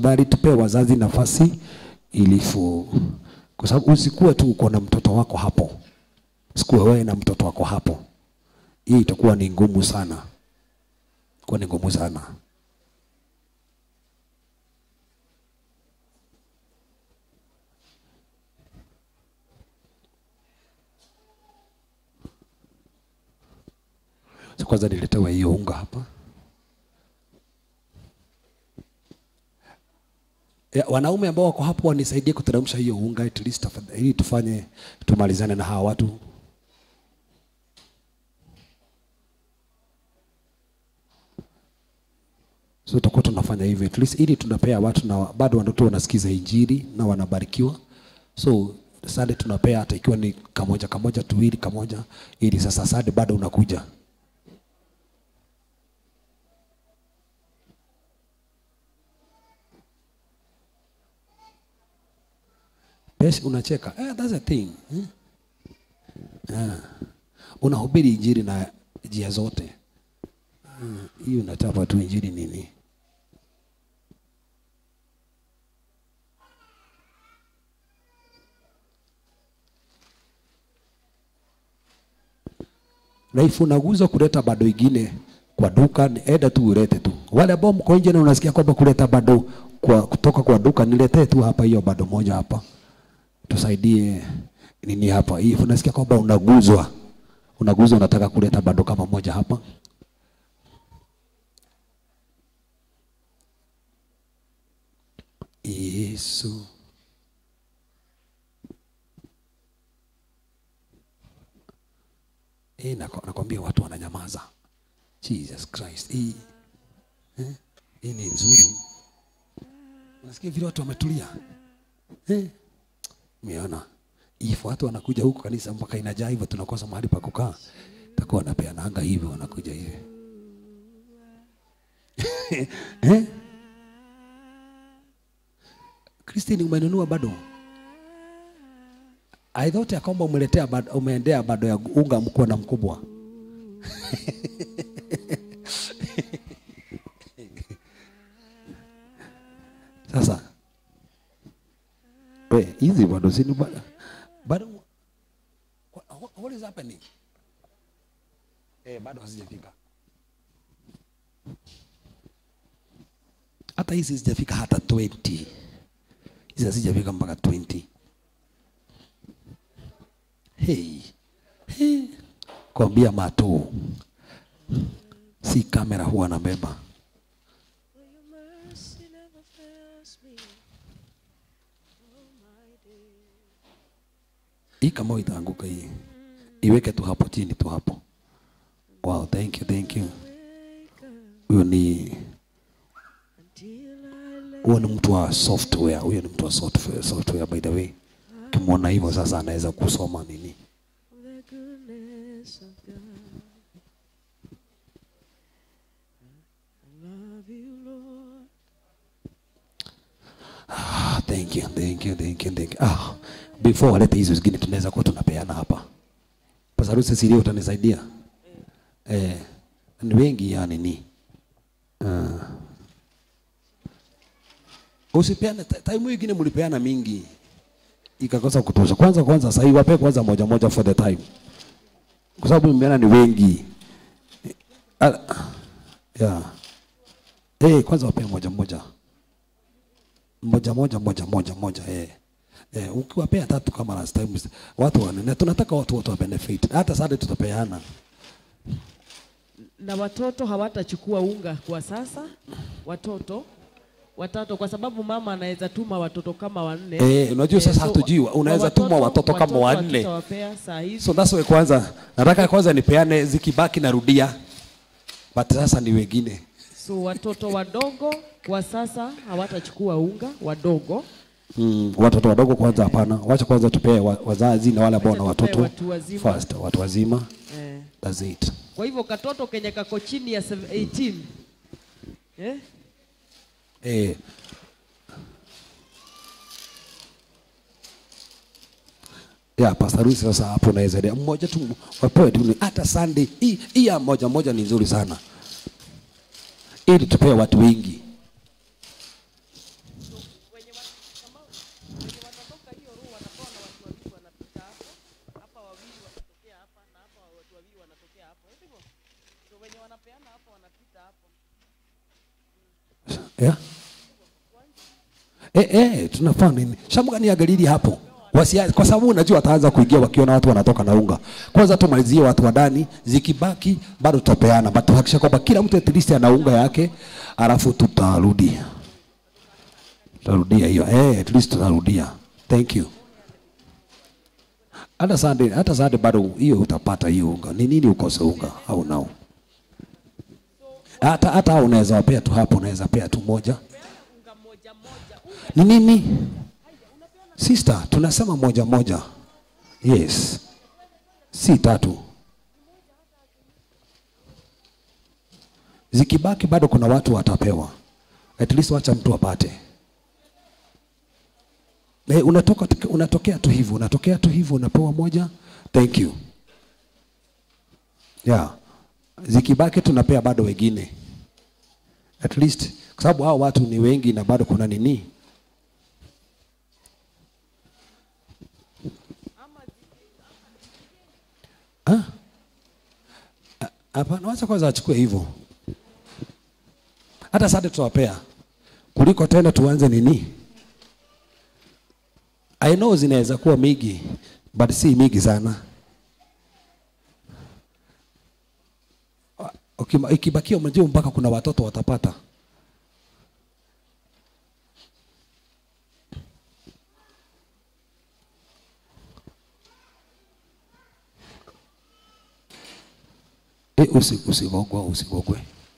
Tafadhali tupee wazazi nafasi ili fu, kwa sababu usikuwe tu uko na mtoto wako hapo, sikuwe wewe na mtoto wako hapo. Hii itakuwa ni ngumu sana, kuwa ni ngumu sana. So kwanza niletewe hiyo unga hapa. Ya, wanaume ambao wako hapo wanisaidie kuteremsha hiyo unga at least tafadhali, ili tufanye tumalizane na hawa watu. So tutakuwa tunafanya hivyo at least ili tunapea watu na bado watoto wanasikiza injili na wanabarikiwa. So sade tunapea hata ikiwa ni kamoja kamoja tuwili kamoja, ili sasa sade bado unakuja. Pesa unacheka. Eh, that's a thing. Eh? Ah. Unahubiri injili na njia zote. Mm, Hii unachapa tu injili nini? na if unaguza kuleta bado ingine kwa duka, ni enda tu ulete tu. Wale ambao mko nje na unasikia kwamba kuleta bado kwa kutoka kwa duka, niletee tu hapa hiyo bado moja hapa, tusaidie nini hapa. Hii unasikia kwamba unaguzwa, unaguzwa, unataka kuleta bado kama moja hapa. Yesu Eh, nako- nakwambia watu wananyamaza. Jesus Christ. Hii eh, hii ni nzuri. Unasikia vile watu wametulia. Eh? Umeona? If watu wanakuja huku kanisa mpaka inajaa hivyo tunakosa mahali pa kukaa. Takuwa wanapeana anga hivyo wanakuja hivi. eh? Christine umenunua bado? I thought ya kwamba umeletea bado, umeendea bado ya unga mkubwa na mkubwa. Sasa we hizi bado sini bado bado what, what is happening? Eh, bado hazijafika. Hata hizi hazijafika hata 20. Hizi hazijafika mpaka 20. Hey. Hey. Kwambia mato si kamera huwa nabeba. Hii kama itaanguka hii, iweke tu hapo chini tu hapo. Wow, thank you, thank you. Huyo ni huyo ni mtu wa software, huyo ni mtu wa software, software by the way. Ukimwona hivyo sasa anaweza kusoma nini. the goodness of God. I love you, Lord. Ah, thank you, thank you, thank you, thank you. Ah, before walete hizo zingine tunaweza kuwa tunapeana hapa. Pasarusi siri utanisaidia? Eh, ni wengi yani ni. Ah. Usipeane ti- time nyingine mlipeana mingi. Ikakosa kutosha. Kwanza kwanza sasa hivi wape kwanza moja moja for the time. Kwa sababu mmeana ni wengi. Ah, yeah. Eh, kwanza wape moja moja moja moja moja moja moja eh. Eh, ukiwapea tatu kama last time watu wanene, tunataka watu wote wa benefit. Hata sasa tutapeana. na watoto hawatachukua unga kwa sasa, watoto watatu, kwa sababu mama anaweza tuma watoto kama wanne. Eh, unajua sasa so hatujui, wa- unaweza watoto- tuma watoto kama wanne. hatutawapea saa hizi. So that's why kwanza nataka kwanza nipeane zikibaki narudia. But sasa ni wengine. So watoto wadogo kwa sasa hawatachukua unga, wadogo. Mm, watoto wadogo kwanza hapana. Wacha kwanza tupee wa, wazazi na wale ambao na Wacha tupee watoto watu wazima. first, watu wazima. Eh. That's it. Kwa hivyo katoto kenye kako chini ya 18 eh? Eh. Ya Pastor Luis sasa hapo naweza endelea. mmoja tu wapewe tu ni- hata Sunday hii hii ya moja moja ni nzuri sana. Ili tupee watu wengi. yeah? Eh, eh, tunafaa nini? Shamuga niangalie hapo. Wasia, kwa sababu unajua wataanza kuingia wakiona watu wanatoka na unga. Kwanza tumalizie watu wa ndani, zikibaki bado tutapeana. But tuhakikisha kwamba kila mtu at least ana unga yake, alafu tutarudi. Tutarudia hiyo. Eh, at least tutarudia. Thank you. Hata Sunday, hata Sunday bado hiyo utapata hiyo unga. Ni nini ukose unga au nao? Hata hata unaweza wapea tu hapo, unaweza pea tu moja. Ni nini? Sister, tunasema moja moja. Yes. Si tatu. Zikibaki bado kuna watu watapewa. At least wacha mtu apate. Eh, unatoka unatokea tu hivyo, unatokea tu hivyo unapewa moja. Thank you. Yeah. Zikibaki tunapea bado wengine. At least kwa sababu hao watu ni wengi na bado kuna nini? Ah? Ah, Hapana, wacha kwanza achukue hivyo. Hata sasa tutawapea kuliko tena tuanze nini? I know zinaweza kuwa mingi but si mingi sana. Ukima- Ikibakia umejua mpaka kuna watoto watapata. E, usi, usigogwe usigogwe.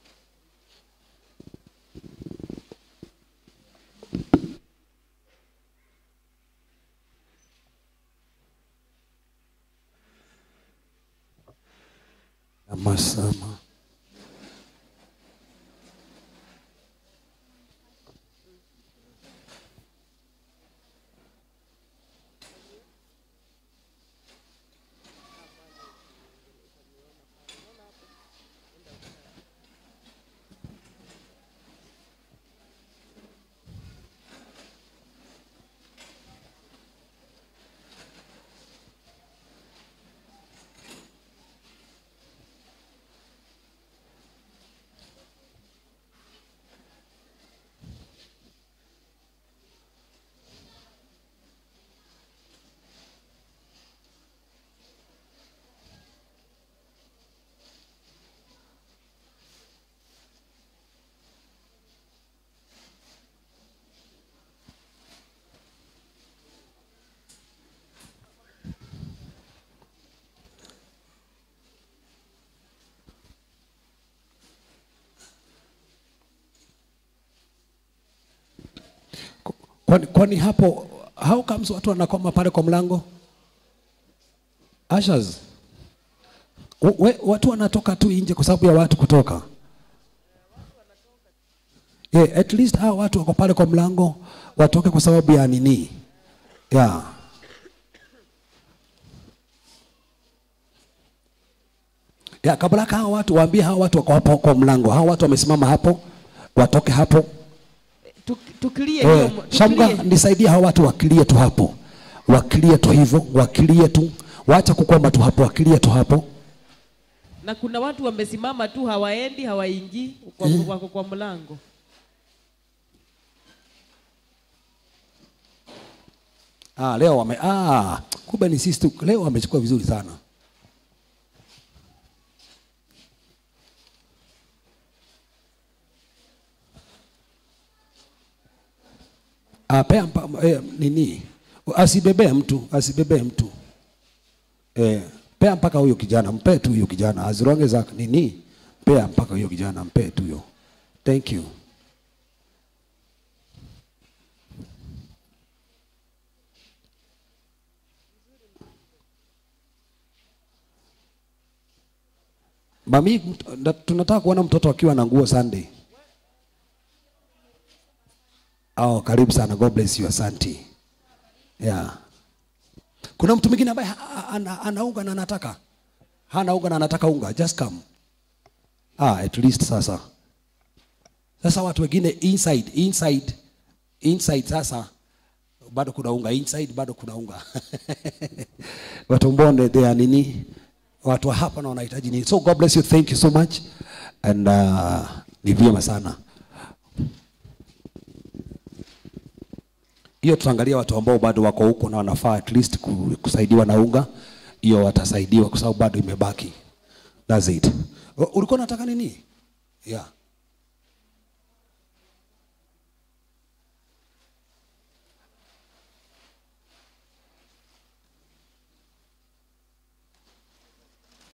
Amasama. Kwani, kwani hapo how comes watu wanakoma pale kwa mlango? Ushers. W- we- watu wanatoka tu nje kwa sababu ya watu kutoka. Yeah, at least hao watu wako pale kwa mlango watoke kwa sababu ya nini? Yeah. Ya, kabla hao watu waambie hao watu wako hapo kwa mlango. Hao watu wamesimama hapo watoke hapo Tuk- Tukilie hiyo, Eh, Shamga, tukilie. nisaidie hao watu wakilie tu hapo, wakilie tu hivyo, wakilie tu, wacha kukwama tu hapo, wakilie tu hapo. Na kuna watu wamesimama tu hawaendi hawaingii kwa, wako kwa mlango. Ah, leo wame ah, kumbe ni sisi tu. Leo wamechukua vizuri sana. Ah, pea mpa, eh, nini? Asibebee mtu, asibebee mtu. Eh, pea mpaka huyo kijana, mpe tu huyo kijana. As long as ak- nini? Pea mpaka huyo kijana, mpe tu huyo. Thank you. Mami, mt- na- tunataka kuona mtoto akiwa na nguo Sunday. Oh, karibu sana. God bless you. Asante. Yeah. Kuna mtu mwingine ambaye ha- ha- ana, ana unga na anataka hana unga na anataka unga, just come. Ah, at least sasa. Sasa watu wengine inside, inside, inside sasa bado kuna unga, inside bado kuna unga. watu mbonde they are nini? Watu wa hapa na wanahitaji nini? So God bless you. Thank you so much. And uh, ni vyema sana. hiyo tutaangalia watu ambao bado wako huko na wanafaa at least ku- kusaidiwa na unga hiyo watasaidiwa kwa sababu bado imebaki that's it U- ulikuwa unataka nini yeah